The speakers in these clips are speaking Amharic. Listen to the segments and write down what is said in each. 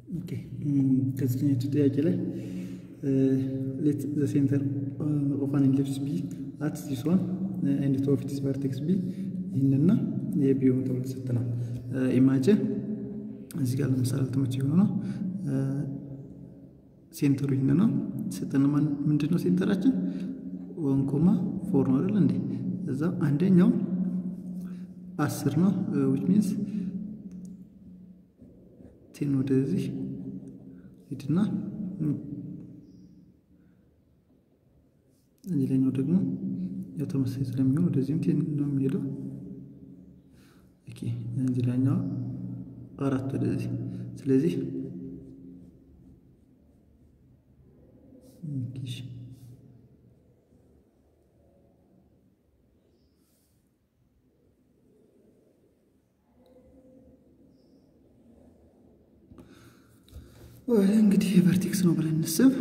ኦኬ ከዚህኛው ጥያቄ ላይ ሌት ዘ ሴንተር ኦፍ አን ኢሊፕስ ቢ አት ዚስ ዋን ኤንድ ቱ ኦፍ ኢትስ ቨርቴክስ ቢ ይህንና የቢሆን ተብሎ ተሰጥተናል። ኢማጅን እዚህ ጋር ለምሳሌ ትምህርት የሆነው ሴንተሩ ይህን ነው ተሰጠን። ምንድን ነው ሴንተራችን? ወን ኮማ ፎር ነው አይደል እንዴ? እዛ አንደኛው አስር ነው ዊች ሚንስ ቴን ወደዚህ ሂድና ሌላኛው ደግሞ ያው ተመሳሳይ ስለሚሆን ወደዚህም ቴን ነው የሚሄደው። ኦኬ እዚህ ላኛው አራት ወደዚህ ስለዚህ እንግዲህ ቨርቴክስ ነው ብለን እንስብ።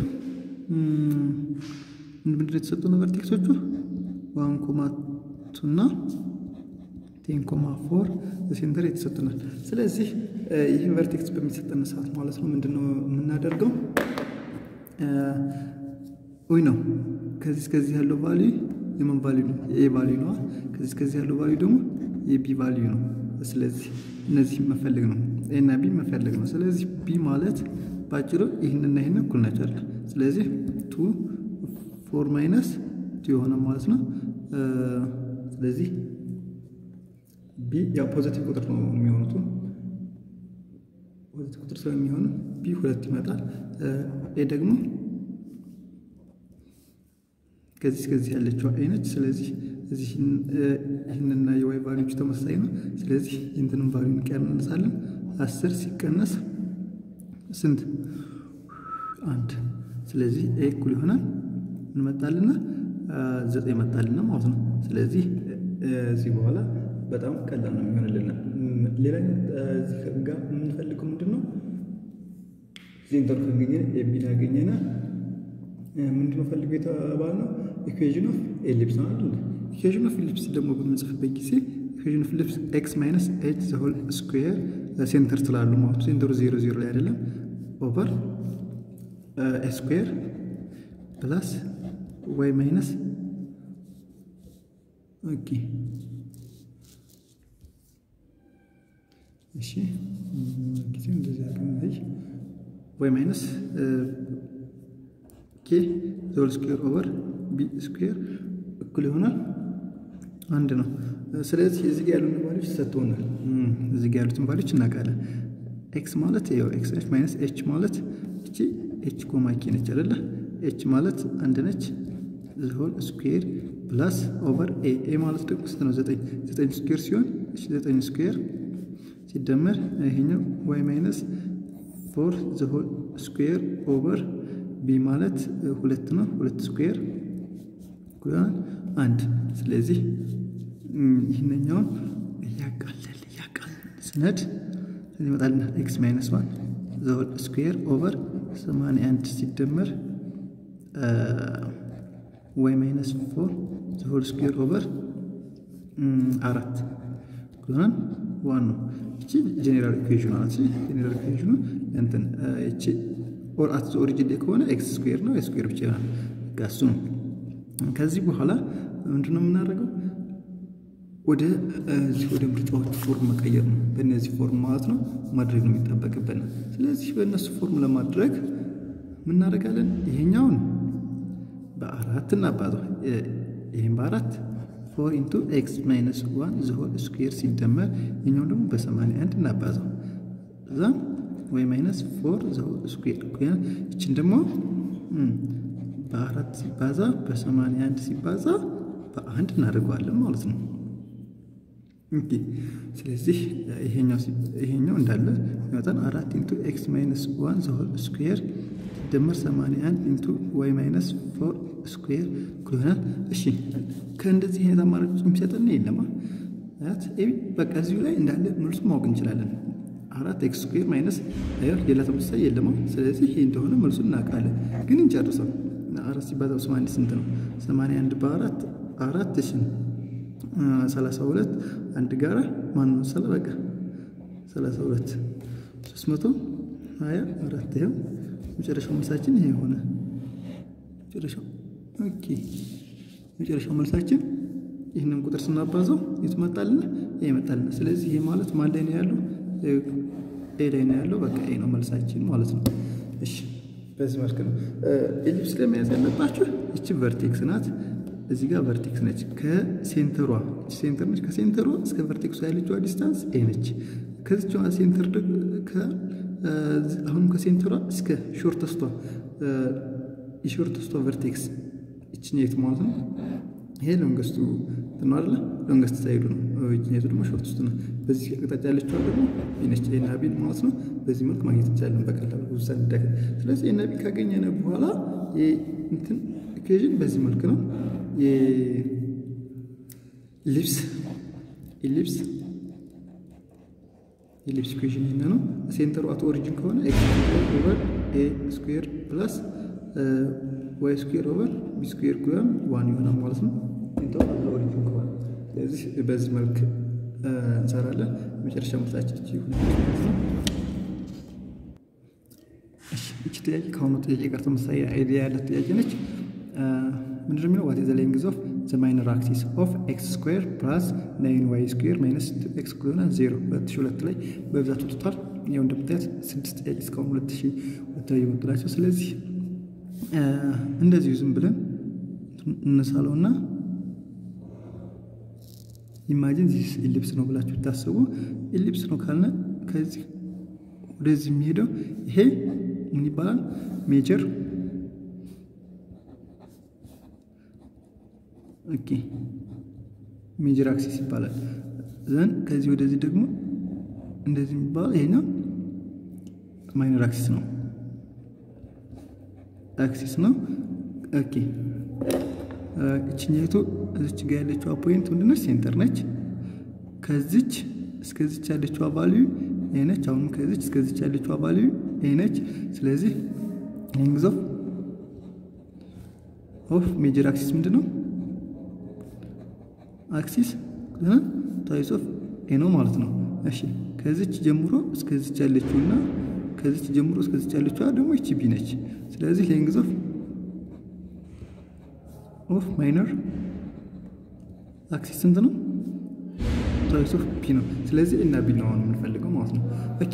ምንድን የተሰጡ ነው ቨርቴክሶቹ? ዋን ኮማ ቱ እና ቴን ኮማ ፎር ሴንተር የተሰጡናል። ስለዚህ ይህ ቨርቴክስ በሚሰጠን ሰዓት ማለት ነው ምንድን ነው የምናደርገው? ወይ ነው ከዚህ እስከዚህ ያለው ቫልዩ የምን ቫልዩ ነው? የኤ ቫልዩ ነዋ። ከዚህ እስከዚህ ያለው ቫልዩ ደግሞ የቢ ቫልዩ ነው። ስለዚህ እነዚህ መፈለግ ነው፣ ኤ እና ቢ መፈለግ ነው። ስለዚህ ቢ ማለት በአጭሩ ይህንና ይህን እኩል ናቸው አይደል? ስለዚህ ቱ ፎር ማይነስ ቱ የሆነ ማለት ነው። ስለዚህ ቢ ያው ፖዘቲቭ ቁጥር ነው የሚሆኑት ፖዘቲቭ ቁጥር ስለሚሆኑ ቢ ሁለት ይመጣል። ኤ ደግሞ ከዚህ እስከዚህ ያለችው ኤ ነች። ስለዚህ እዚህ ይህንና የዋይ ቫሊዎች ተመሳሳይ ነው። ስለዚህ ይህንትንም ቫሊዩ እንቀንሳለን። አስር ሲቀነስ ስንት? አንድ። ስለዚህ ኤ እኩል ይሆናል እንመጣልና ዘጠኝ መጣልና ማለት ነው። ስለዚህ እዚህ በኋላ በጣም ቀላል ነው የሚሆንልን። ሌላኛው እዚህ ጋር የምንፈልገው ምንድን ነው? ሴንተሩ ካገኘን ኤቢን ያገኘና ምንድነው ፈልገው የተባለ ነው ኢኩዌዥን ኦፍ ኤሊፕስ ነው አይደል? ኢኩዌዥን ኦፍ ኤሊፕስ ደግሞ በምንጽፍበት ጊዜ ኢኩዌዥን ኦፍ ኤሊፕስ ኤክስ ማይነስ ኤች ዘ ሆል ስኩዌር ሴንተር ስላሉ ማለት ሴንተሩ ዜሮ ዜሮ ላይ አይደለም ኦቨር ኤ ስኩዌር ፕላስ ዋይ ማይነስ ኦኬ እሺ ጊዜ እንደዚህ አድርገን ዋይ ማይነስ ኬ ዘሆል ስኩዌር ኦቨር ቢ ስኩዌር እኩል ይሆናል አንድ ነው። ስለዚህ እዚህ ጋር ያሉትን ቫሊዎች ተሰጥቶናል። እዚህ ጋር ያሉትን ቫሊዎች እናውቃለን። ኤክስ ማለት ያው ኤክስ ኤች ማይነስ ኤች ማለት እቺ ኤች ኮማ ኬ ነች አይደለ? ኤች ማለት አንድ ነች። ዘሆል ስኩዌር ፕላስ ኦቨር ኤ ኤ ማለት ደግሞ ስንት ነው? ዘጠኝ ዘጠኝ ስኩዌር ሲሆን እሺ ዘጠኝ ስኩዌር ሲደመር ይሄኛው ዋይ ማይነስ ፎር ዘሆል ስኩዌር ኦቨር ቢ ማለት ሁለት ነው። ሁለት ስኩዌር ይሆናል አንድ። ስለዚህ ይህንኛውን እያቃለል እያቃለል ስነድ ይመጣልና ኤክስ ማይነስ ዋን ዘሆል ስኩዌር ኦቨር ሰማንያ አንድ ሲደመር ዋይ ማይነስ ፎር ዘሆል ስኩዌር ኦቨር አራት ይሆናል ዋን ነው። እቺ ጄኔራል ኢኩዌሽኑ ናት። ጄኔራል ኢኩዌሽኑ እንትን እቺ ኦር አት ኦሪጂን ላይ ከሆነ ኤክስ ስኩዌር ነው ስኩዌር ብቻ ይሆናል። እሱ ነው። ከዚህ በኋላ ምንድን ነው የምናደርገው? ወደ እዚህ ወደ ምርጫዎቹ ፎርም መቀየር ነው። በእነዚህ ፎርም ማለት ነው ማድረግ ነው የሚጠበቅብን። ስለዚህ በእነሱ ፎርም ለማድረግ ምናደርጋለን? ይሄኛውን በአራት እናባዛው። ይህም በአራት ፎር ኢንቱ ኤክስ ማይነስ ዋን ዘሆል ስኩዌር ሲደመር ይኛው ደግሞ በሰማንያ አንድ እናባዛው እዛ ወይ ማይነስ ፎር ዘሆል ስኩዌር ይችን ደግሞ በአራት ሲባዛ በሰማንያ አንድ ሲባዛ በአንድ እናደርገዋለን ማለት ነው። ኦኬ ስለዚህ ይሄኛው እንዳለ ይመጣል አራት ኢንቱ ኤክስ ማይነስ ዋን ዘሆል ስኩዌር ሲደመር ሰማንያ አንድ ኢንቱ ዋይ ማይነስ ፎር ስኩዌር ይሆናል። እሺ ከእንደዚህ አይነት አማራጭ የሚሰጠን የለማ በቃ እዚሁ ላይ እንዳለ መልሱ ማወቅ እንችላለን። አራት ኤክስ ስኩዌር ማይነስ ሌላ ተመሳሳይ የለማ። ስለዚህ ይሄ እንደሆነ መልሱን እናውቃለን። ግን እንጨርሰው። አራት ሲባዛ በሰማንያ አንድ ስንት ነው? ሰማንያ አንድ በአራት አራት እሺ ሰላሳ ሁለት አንድ ጋራ ማን ነው ሰላ በቃ ሰላሳ ሁለት ሶስት መቶ ሀያ አራት ይኸው መጨረሻው መልሳችን ይሄ ሆነ። መጨረሻው ኦኬ መጨረሻው መልሳችን ይህንን ቁጥር ስናባዘው የት መጣልን? ይሄ ይመጣልን። ስለዚህ ይሄ ማለት ማን ላይ ነው ያለው? ኤ ላይ ነው ያለው። በቃ ኤ ነው መልሳችን ማለት ነው። እሺ በዚህ መልክ ነው ኤሊፕስ ለመያዝ ያለባችሁ። ይቺ ቨርቴክስ ናት። እዚህ ጋር ቨርቴክስ ነች። ከሴንተሯ ሴንተር ነች። ከሴንተሯ እስከ ቨርቴክሷ ያለችዋ ዲስታንስ ኤ ነች። ከዚችዋ ሴንተር አሁንም ከሴንተሯ እስከ ሾርተስቷ የሾርተስቷ ቨርቴክስ ይችኛይቱ ማለት ነው። ይሄ ሎንገስቱ ነው አይደለ? ሎንገስት ሳይዱ ነው። ይችኛይቱ ደግሞ ሾርተስቱ ነው። በዚህ አቅጣጫ ያለችዋ ደግሞ ነች ኤና ቢን ማለት ነው። በዚህ መልክ ማግኘት እንችላለን በቀላሉ ብዙ ሳንደክም። ስለዚህ ኤና ቢ ካገኘነ በኋላ እንትን ኢኩዌዥን በዚህ መልክ ነው የኢሊፕስ ኢሊፕስ ኢሊፕስ ኢኩዌሽን ይሄን ነው። ሴንተሩ አት ኦሪጂን ከሆነ ኤክስ ስኩዌር ኦቨር ኤ ስኩዌር ፕላስ ዋይ ስኩዌር ኦቨር ቢ ስኩዌር ኩያን ዋን ይሆናል ማለት ነው። ሴንተሩ አት ኦሪጂን ከሆነ ስለዚህ በዚህ መልክ እንሰራለን። መጨረሻ ምርታችን እቺ ይሆናል ማለት ነው። እሺ እቺ ጥያቄ ከአሁኑ ጥያቄ ጋር ተመሳሳይ አይዲያ ያላት ጥያቄ ነች። ምንድን ነው የሚለው ዋት ዘ ሌንግዝ ኦፍ ዘ ማይነር አክሲስ ኦፍ ኤክስ ስኩዌር ፕላስ ናይን ዋይ ስኩዌር ማይነስ ኤክስ ኩሎና ዜሮ ሁለት ሺህ ሁለት ላይ በብዛት ወጥቷል። ያው እንደምታያት ስድስት ጥያቄ እስካሁን ሁለት ሺህ ሁለት ላይ የመጡ ናቸው። ስለዚህ እንደዚሁ ዝም ብለን እነሳለውና ኢማጂን ዚስ ኢሊፕስ ነው ብላችሁ ብታስቡ ኢሊፕስ ነው ካልነ ከዚህ ወደዚህ የሚሄደው ይሄ ምን ይባላል? ሜጀር ኦኬ ሜጀር አክሲስ ይባላል። ዘን ከዚህ ወደዚህ ደግሞ እንደዚህ የሚባለው ይሄኛው ማይነር አክሲስ ነው አክሲስ ነው። ኦኬ እችኛይቱ እዚች ጋር ያለችው ፖይንት ምንድነች? ሴንተር ነች። ከዚች እስከዚች ያለችው ቫልዩ ይሄ ነች። አሁንም ከዚች እስከዚች ያለችው ቫልዩ ይሄ ነች። ስለዚህ ሌንግዝ ኦፍ ኦፍ ሜጀር አክሲስ ምንድን ነው? አክሲስ ታይስ ኦፍ ኤ ነው ማለት ነው። እሺ ከዚች ጀምሮ እስከዚች ያለችው እና ከዚች ጀምሮ እስከዚች ያለችው ደግሞ ይቺ ቢ ነች። ስለዚህ ሌንግዝ ኦፍ ኦፍ ማይነር አክሲስ ስንት ነው? ታይስ ኦፍ ፒ ነው። ስለዚህ እና ቢ ነው አሁን የምንፈልገው ማለት ነው። ኦኬ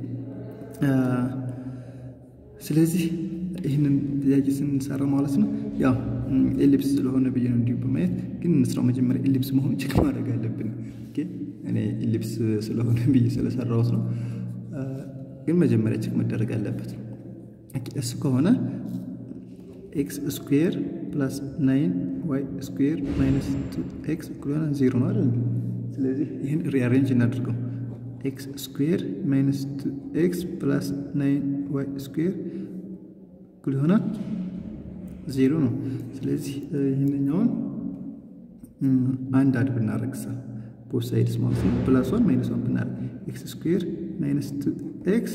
ስለዚህ ይህንን ጥያቄ ስንሰራ ማለት ነው ያው ኤሊፕስ ስለሆነ ብዬ ነው እንዲሁ በማየት ግን እንስራው መጀመሪያ ኤሊፕስ መሆኑ ቼክ ማድረግ አለብን። እኔ ኤሊፕስ ስለሆነ ብዬ ስለሰራሁት ነው፣ ግን መጀመሪያ ቼክ መደረግ አለበት። እሱ ከሆነ ኤክስ ስኩዌር ፕላስ ናይን ዋይ ስኩዌር ማይነስ ቱ ኤክስ እኩል ይሆናል ዜሮ ነው አይደል? ስለዚህ ይህን ሪአሬንጅ እናድርገው። ኤክስ ስኩዌር ማይነስ ቱ ኤክስ ፕላስ ናይን ዋይ ስኩዌር እኩል ይሆናል ዜሮ ነው። ስለዚህ ይህንኛውን አንድ አድ ብናደርግ ሳ ቦት ሳይድስ ማለት ነው ፕላስ ዋን ማይነስ ዋን ብናደርግ ኤክስ ስኩዌር ማይነስ ቱ ኤክስ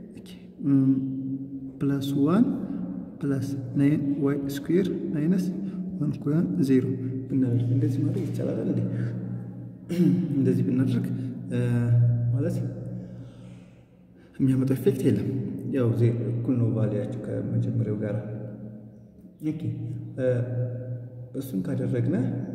ፕላስ ዋን ፕላስ ናይን ዋይ ስኩዌር ማይነስ ዋን ኩያን ዜሮ ብናደርግ እንደዚህ ማድረግ ይቻላል እንዴ? እንደዚህ ብናደርግ ማለት የሚያመጣው ኢፌክት የለም። ያው እኩል ነው ቫሊያቸው ከመጀመሪያው ጋር ኦኬ እሱን ካደረግነ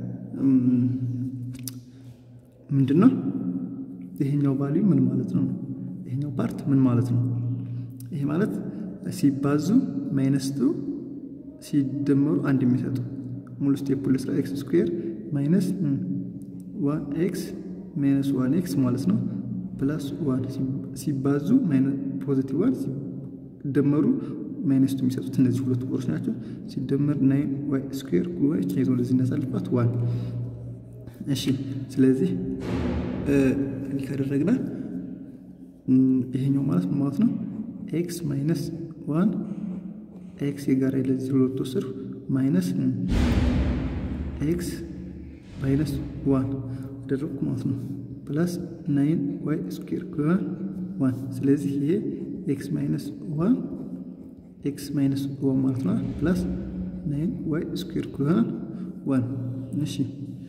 ምንድን ነው ይሄኛው ቫልዩ ምን ማለት ነው? ይሄኛው ፓርት ምን ማለት ነው? ይሄ ማለት ሲባዙ ማይነስ ቱ ሲደመሩ አንድ የሚሰጡ ሙሉ ስቴፕ ልስራ። ኤክስ ስኩዌር ማይነስ ዋን ኤክስ ማይነስ ዋን ኤክስ ማለት ነው ፕላስ ዋን ሲባዙ ፖዚቲቭ ዋን ሲደመሩ ማይነስ ቱ የሚሰጡት እነዚህ ሁለቱ ቁጥሮች ናቸው። ሲደመር ናይን ዋይ ስኩዌር ጉባኤ ይዞ እንደዚህ እናሳልፋት ዋን። እሺ ስለዚህ እንዲህ ካደረግነ ይሄኛው ማለት ምን ማለት ነው? ኤክስ ማይነስ ዋን ኤክስ የጋራ ለዚህ ሁለት ወሰድኩ ማይነስ ኤክስ ማይነስ ዋን አደረግኩ ማለት ነው። ፕላስ ናይን ዋይ ስኩዌር ዋን። ስለዚህ ይሄ ኤክስ ማይነስ ዋን ኤክስ ማይነስ ዋን ማለት ነው። ፕላስ ናይን ዋይ ስኩዌር ይሆናል ዋን። እሺ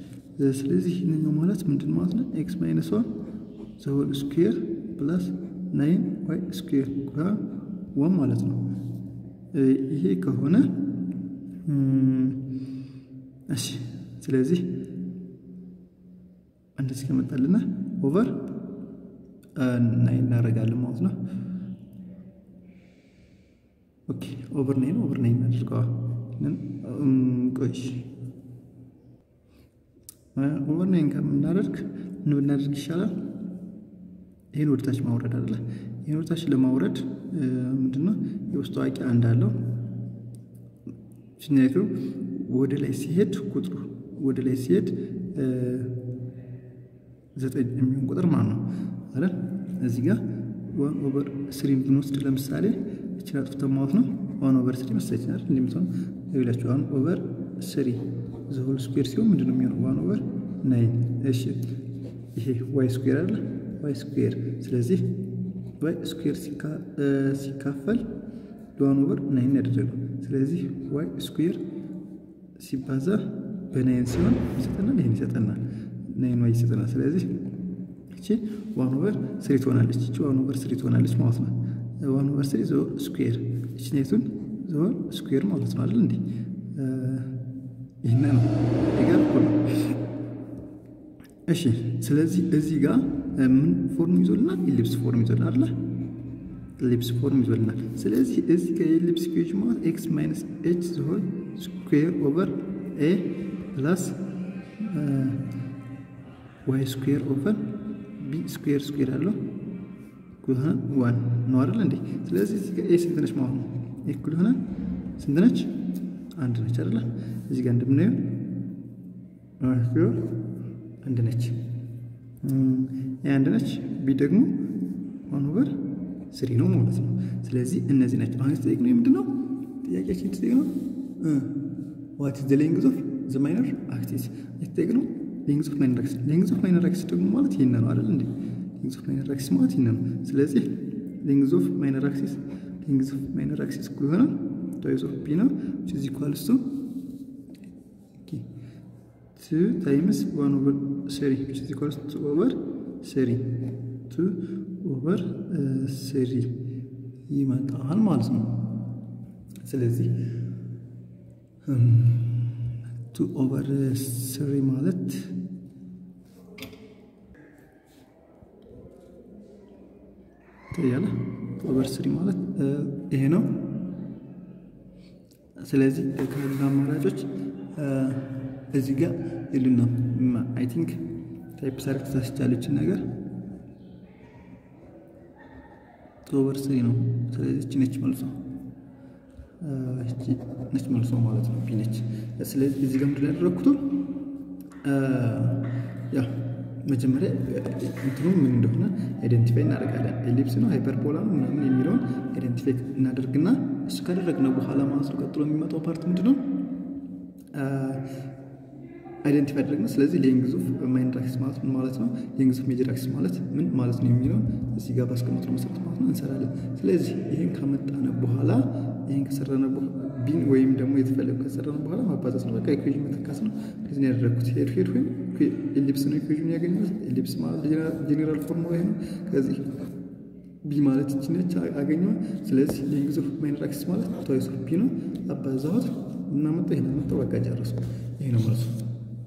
ስለዚህ ይህንኛው ማለት ምንድን ማለት ነው? ኤክስ ማይነስ ዋን ዘሆል ስኩዌር ፕላስ ናይን ዋይ ስኩዌር ዋን ማለት ነው። ይሄ ከሆነ እሺ፣ ስለዚህ እንደዚህ ከመጣልና ኦቨር ናይን እናደርጋለን ማለት ነው። ኦኬ ኦቨር ናይን ኦቨር ናይን እናድርገዋል። ቆይ ኦቨር ናይን ከምናደርግ ምን ብናደርግ ይሻላል? ይህን ወደታች ማውረድ አለ። ይህን ወደታች ለማውረድ ምንድነው የውስጥ አዋቂ አንድ አለው። ሽኛቱ ወደ ላይ ሲሄድ ቁጥሩ ወደ ላይ ሲሄድ ዘጠኝ የሚሆን ቁጥር ማለት ነው አይደል? እዚህ ጋር ዋን ኦቨር ስሪን ብንወስድ ለምሳሌ እችን አጥፍተን ማለት ነው ዋን ኦቨር ስሪ መሰለኝ አይደል? እንደምትሆን ይላችሁ ዋን ኦቨር ስሪ ዘሆል ስኩዌር ሲሆን ምንድን ነው የሚሆነው? ዋን ኦቨር ናይን። እሺ ይሄ ዋይ ስኩዌር አለ ዋይ ስኩዌር። ስለዚህ ዋይ ስኩዌር ሲካፈል ለዋን ኦቨር ናይን ያደረገው። ስለዚህ ዋይ ስኩዌር ሲባዛ በናይን ሲሆን ይሰጠናል፣ ይህን ይሰጠናል፣ ናይን ዋይ ይሰጠናል። ስለዚህ እቺ ዋን ኦቨር ስሪ ትሆናለች፣ እቺ ዋን ኦቨር ስሪ ትሆናለች ማለት ነው። ዋን ኦቨር ስሪ ዘ ስኩዌር እቺ ናይቱን ዘ ስኩዌር ማለት ነው አይደል እንዴ? ይህን ነው ይገር ነው። እሺ ስለዚህ እዚህ ጋር ምን ፎርም ይዞልናል? ኢሊፕስ ፎርም ይዞልናል አይደል? ኢሊፕስ ፎርም ይዞልናል። ስለዚህ እዚህ ጋር የኢሊፕስ ኢኩዌሽን ማለት ኤክስ ማይነስ ኤች ዘሆል ስኩዌር ኦቨር ኤ ፕላስ ዋይ ስኩዌር ኦቨር ቢ ስኩዌር ስኩዌር አለው እኩል ዋን ነው አይደል እንዴ? ስለዚህ እዚህ ጋር ኤ ስንት ነች ማለት ነው? እኩል ሆነ ስንት ነች? አንድ ነች አይደለ? እዚህ ጋር እንደምናየው አንድ ነች። ኤ አንድ ነች፣ ቢ ደግሞ ዋን ኦቨር ስሪ ነው ማለት ነው። ስለዚህ እነዚህ ናቸው። አሁን የተጠየቅነው የምንድን ነው? ጥያቄያችን የተጠየቅነው ዋት ኢዝ ዘ ሌንግዝ ኦፍ ዘ ማይነር አክሲስ የተጠየቅነው ሌንግዝ ኦፍ ማይነር አክሲስ። ሌንግዝ ኦፍ ማይነር አክሲስ ደግሞ ማለት ይሄን ነው አይደል እንዴ? ሌንግዝ ኦፍ ማይነር አክሲስ ማለት ይሄን ነው። ስለዚህ ሌንግዝ ኦፍ ማይነር አክሲስ ሌንግዝ ኦፍ ማይነር አክሲስ እኩል ይሆናል ቶይዝ ኦፍ ቢ ነው which is equals to ቱ ታይምስ ዋን ኦቨር ስሪ which is equals to ኦቨር ስሪ ቱ ኦቨር ስሪ ይመጣል ማለት ነው። ስለዚህ ቱ ኦቨር ስሪ ማለት ታያለ ኦቨር ስሪ ማለት ይሄ ነው። ስለዚህ ካሉ አማራጮች እዚህ ጋር ይሉና አይ ቲንክ ታይፕ ሰርክ ተሳስቻለችን ነገር ኦቨር ስሪ ነው። ስለዚህ እቺ ነች መልሶ እቺ ነች መልሶ ማለት ነው ቢ ነች። ስለዚህ እዚህ ጋር ምንድን ያደረግኩት ያው መጀመሪያ እንትኑ ምን እንደሆነ አይደንቲፋይ እናደርጋለን። ኤሊፕስ ነው ሃይፐርቦላ ነው ምናምን የሚለውን አይደንቲፋይ እናደርግና እሱ ካደረግነው በኋላ ማለት ነው ቀጥሎ የሚመጣው ፓርት ምንድን ነው አይደንቲፋይ አደረግነው። ስለዚህ ሌንግዝ ኦፍ ማይነር አክሲስ ማለት ምን ማለት ነው፣ ሌንግዝ ኦፍ ሜጀር አክሲስ ማለት ምን ማለት ነው የሚለውን እዚህ ጋር ባስቀመጥነው መሰረት ማለት ነው እንሰራለን። ስለዚህ ይህን ከመጣነ በኋላ ይህን ከሰራነ ቢን ወይም ደግሞ የተፈለገ ከሰራነ በኋላ ማባዛት ነው። በቃ ኢኩዌዥን መተካት ነው። ስለዚህ ያደረግኩት ሄድ ሄድ ወይም ኤሊፕስ ነው ኢኩዌዥን ያገኘሁት። ኤሊፕስ ማለት ጄኔራል ፎርሙላ ይሄ ነው። ከዚህ ቢ ማለት ይቺ ነች አገኘሁ። ስለዚህ ሌንግዝ ኦፍ ማይነር አክሲስ ማለት ቶይስ ኦፍ ቢ ነው። አባዛሁት እና መጣ ይሄን መጣ በቃ ጨረስኩ። ይሄ ነው ማለት ነው።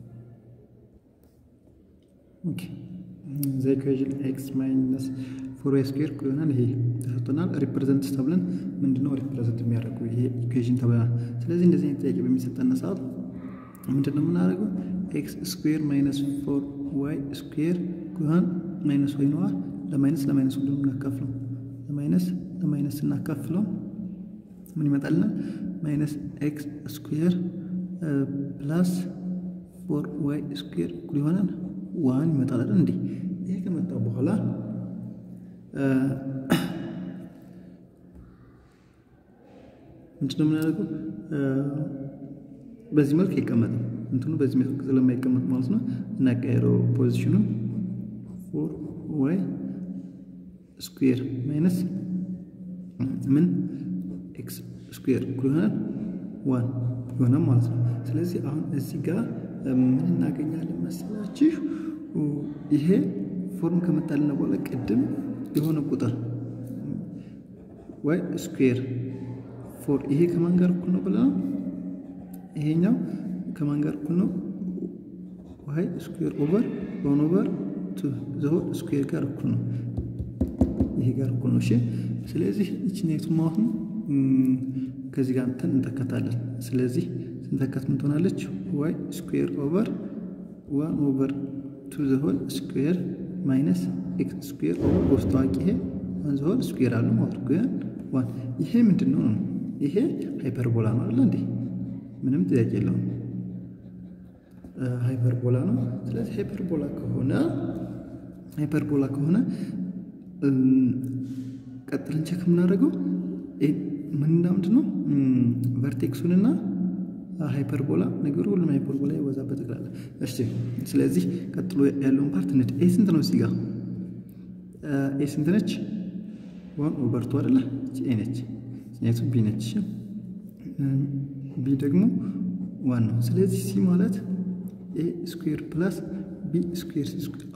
ኦኬ ዘ ኢኩዌዥን ኤክስ ማይነስ ፎር ዋይ ስኩዌር ይሆናል። ይሄ ተሰጥቶናል። ሪፕሬዘንት ተብለን ምንድነው ሪፕሬዘንት የሚያደርገው ይሄ ኢኩዌዥን ተብለናል። ስለዚህ እንደዚህ አይነት ጥያቄ በሚሰጠን ሰዓት ምንድነው የምናደርገው? ኤክስ ስኩዌር ማይነስ ፎር ዋይ ስኩዌር ይሆናል። ማይነስ ወይ ነዋ ለማይነስ ለማይነስ ሁሉ የምናካፍለው ለማይነስ ለማይነስ ስናካፍለው ምን ይመጣልናል? ማይነስ ኤክስ ስኩዌር ፕላስ ፎር ዋይ ስኩዌር እኩል ይሆናል ዋን ይመጣል አይደል እንዴ? ይሄ ከመጣ በኋላ ምንድነው የምናደርገው? በዚህ መልክ አይቀመጥም። እንትኑ በዚህ መልክ ስለማይቀመጥ ማለት ነው እናቀያየረው ፖዚሽኑን ፎር ዋይ ስኩዌር ማይነስ ምን ኤክስ ስኩዌር እኩል ይሆናል ዋን ይሆናል ማለት ነው። ስለዚህ አሁን እዚህ ጋር ምን እናገኛለን መሰላችሁ? ይሄ ፎርም ከመጣልን በኋላ ቅድም የሆነ ቁጥር ዋይ ስኩዌር ፎር ይሄ ከማን ጋር እኩል ነው ብለናል? ይሄኛው ከማን ጋር እኩል ነው? ዋይ ስኩዌር ኦቨር ዋን ኦቨር ቱ ዘሆል ስኩዌር ጋር እኩል ነው። ይሄ ጋር እኩል ነው። እሺ ስለዚህ ይችኛይቱ አሁን ከዚህ ጋር እንትን እንተከታለን። ስለዚህ ስንተከት ምን ትሆናለች? ዋይ ስኩዌር ኦቨር ዋን ኦቨር ቱ ዘሆል ስኩዌር ማይነስ ኤክስ ስኩዌር ኦቨር በውስጥ ታዋቂ ይሄ ዋን ዘሆል ስኩዌር አሉ ማለት ግን ዋን ይሄ ምንድን ነው ነው? ይሄ ሃይፐርቦላ ነው አይደል እንዴ? ምንም ጥያቄ የለውም። ሃይፐርቦላ ነው። ስለዚህ ሃይፐርቦላ ከሆነ ሃይፐርቦላ ከሆነ ቀጥልን ቸክ የምናደርገው ምንና ምንድን ነው ቨርቴክሱንና ሃይፐርቦላ ነገሩ ሁሉም ሃይፐርቦላ ይወዛበት ጠቅላላ። እሺ ስለዚህ ቀጥሎ ያለውን ፓርት እንድ ኤ ስንት ነው? እዚህ ጋር ኤ ስንት ነች? ዋን ኦቨር ቱ አይደለ? ኤ ነች። ኔቱ ቢ ነች። ቢ ደግሞ ዋን ነው። ስለዚህ ሲ ማለት ኤ ስኩዌር ፕላስ ቢ ስኩዌር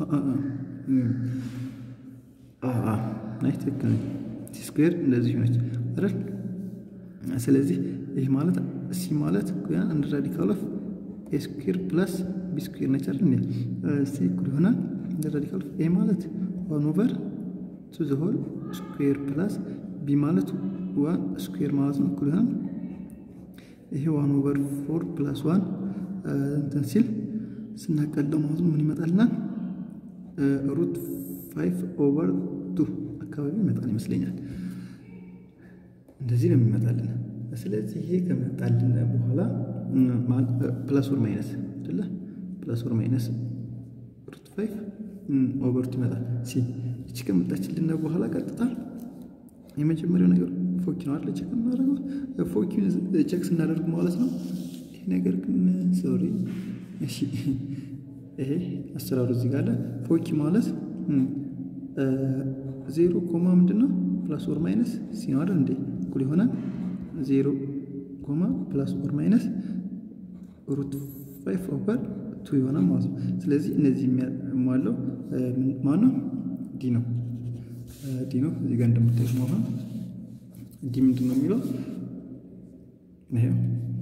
ናይ ትክክል ሲ ስኩዌር እንደዚህ ሆነች አይደል? ስለዚህ ይህ ማለት ሲ ማለት አንድ ራዲካል ኦፍ ኤ ስኩዌር ፕላስ ቢ ስኩዌር ነች አይደል? ሲ እኩል ይሆናል አንድ ራዲካል ኦፍ ኤ ማለት ዋን ኦቨር ቱ ዘ ሆል ስኩዌር ፕላስ ቢ ማለት ዋን ስኩዌር ማለት ነው እኩል ይሆናል ይሄ ዋን ኦቨር ፎር ፕላስ ዋን እንትን ሲል ስናቀለው ማለት ምን ይመጣልናል? ሩት ፋይቭ ኦቨር ቱ አካባቢ ይመጣል ይመስለኛል። እንደዚህ ነው የሚመጣልን። ስለዚህ ይሄ ከመጣልን በኋላ ፕላስ ወር ማይነስ አይደለ? ፕላስ ወር ማይነስ ሩት ፋይቭ ኦቨር ቱ ይመጣል። ሲ እቺ ከመጣችልን በኋላ ቀጥታ የመጀመሪያው ነገር ፎኪ ነው አይደል? ቼክ እናደርገው ፎኪውን ቼክ ስናደርግ ማለት ነው። ይሄ ነገር ግን ሶሪ፣ እሺ፣ ይሄ አሰራሩ እዚህ ጋር አለ። ፎኪ ማለት ዜሮ ኮማ ምንድን ነው ፕላስ ኦር ማይነስ ሲ ነው አይደል እንዴ? እኩል ይሆናል ዜሮ ኮማ ፕላስ ኦር ማይነስ ሩት ፋይቭ ኦቨር ቱ ይሆናል ማለት ነው። ስለዚህ እነዚህ የሚያሟለው ማነው? ዲ ነው ዲ ነው። እዚህ ጋር እንደምታዩት መሆን ዲ ምንድን ነው የሚለው ይሄው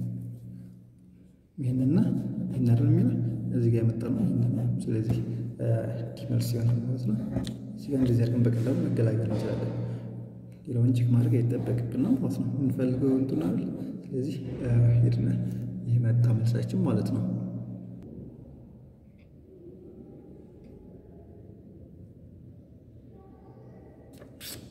ይህንና ይህን አይደል የሚለው እዚህ ጋር የመጣ ነው። ስለዚህ ዲ መልስ ይሆናል ማለት ነው። እዚህ ጋር እንደዚህ አድርገን በቀላሉ መገላገል እንችላለን። ሌላውን ቼክ ማድረግ አይጠበቅብን ነው ማለት ነው። የምንፈልገው እንትን አይደል። ስለዚህ ሄድና ይህ መጣ መልሳችን ማለት ነው። you